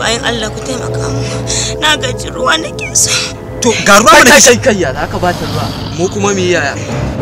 bayan Allah ku taimaka mu na gaji ruwa nake so to ga ruwa mana kai kai kai ya za ka ba ta ruwa mu kuma mu yi yaya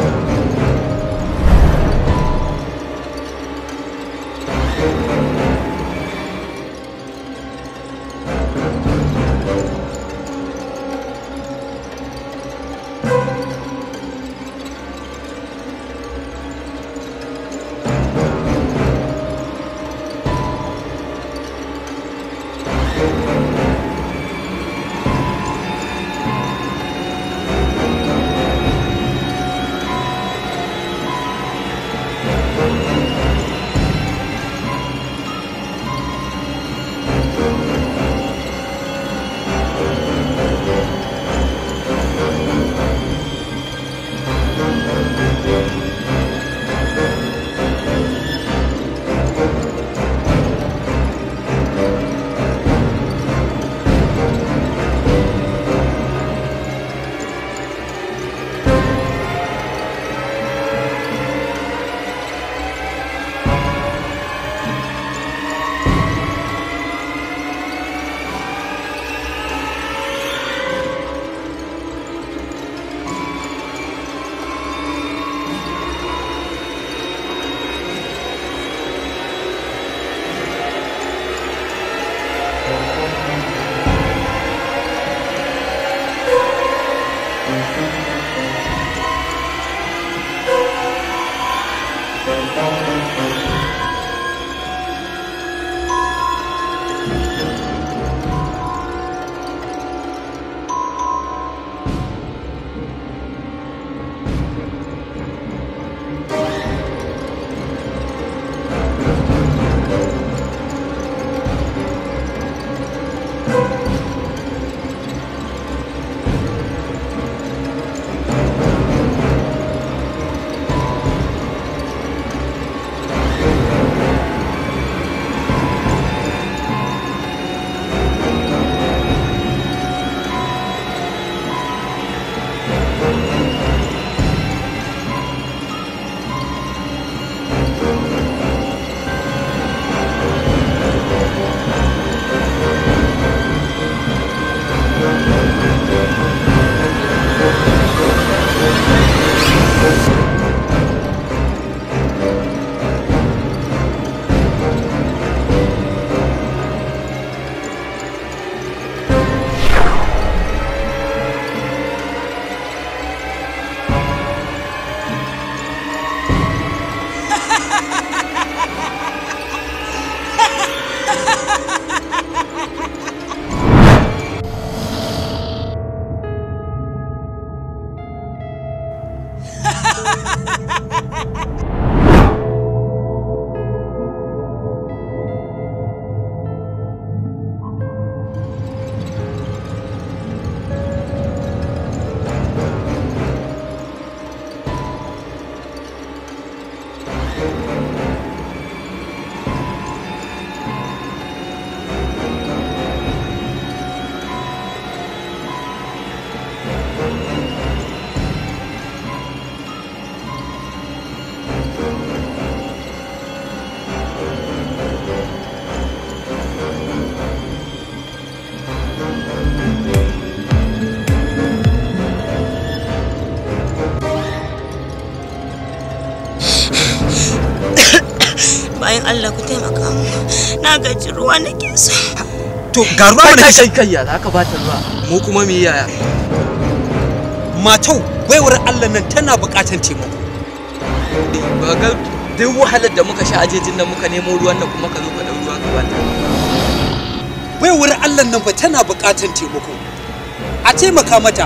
bayan Allah ku taimaka mu na gaji ruwa nake so to ga ruwa mana kai kai kai ya za ka ba ta ruwa mu kuma mu yi yaya matau baiwar Allah nan tana buƙatar taimako ba ga duk wahalar da muka sha ajejin nan muka nemo ruwan nan kuma ka zo ka dau ruwa ka ba ta baiwar Allah nan fa tana buƙatar taimako a taimaka mata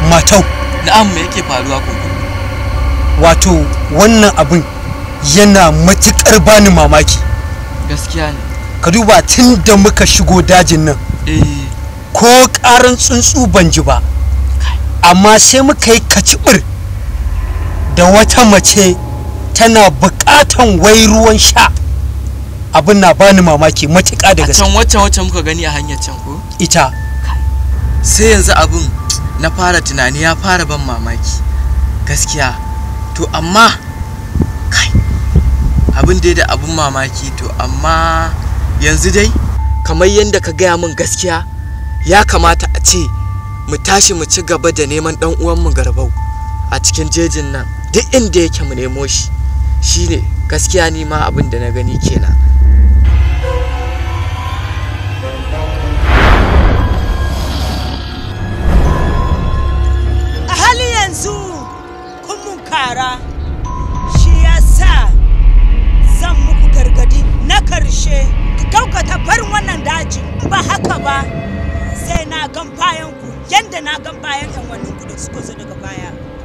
matau na'am me yake faruwa kunkuru wato wannan abin yana matuƙar bani mamaki gaskiya ne ka duba tun da muka shigo dajin nan eh ko ƙaran tsuntsu ban ji ba amma sai muka yi kacibir da wata mace tana buƙatan wai ruwan sha abin na bani mamaki matuƙa da a gaske can wacce wacce muka gani a hanyar can ko ita sai yanzu abin na fara tunani ya fara ban mamaki gaskiya to amma kai abin dai da abin mamaki to amma yanzu dai kamar yadda ka gaya min gaskiya ya kamata a ce mu tashi mu ci gaba da neman dan uwanmu garbau a cikin jejin nan duk inda yake mu nemo shi shine gaskiya ni ma abin da na gani kenan a hali yanzu kun mun kara shi ya sa zan muku gargadi na karshe ku gaukata bar wannan dajin ba haka ba sai na gan bayan ku yadda na gan bayan yan wannan ku da suka zo daga baya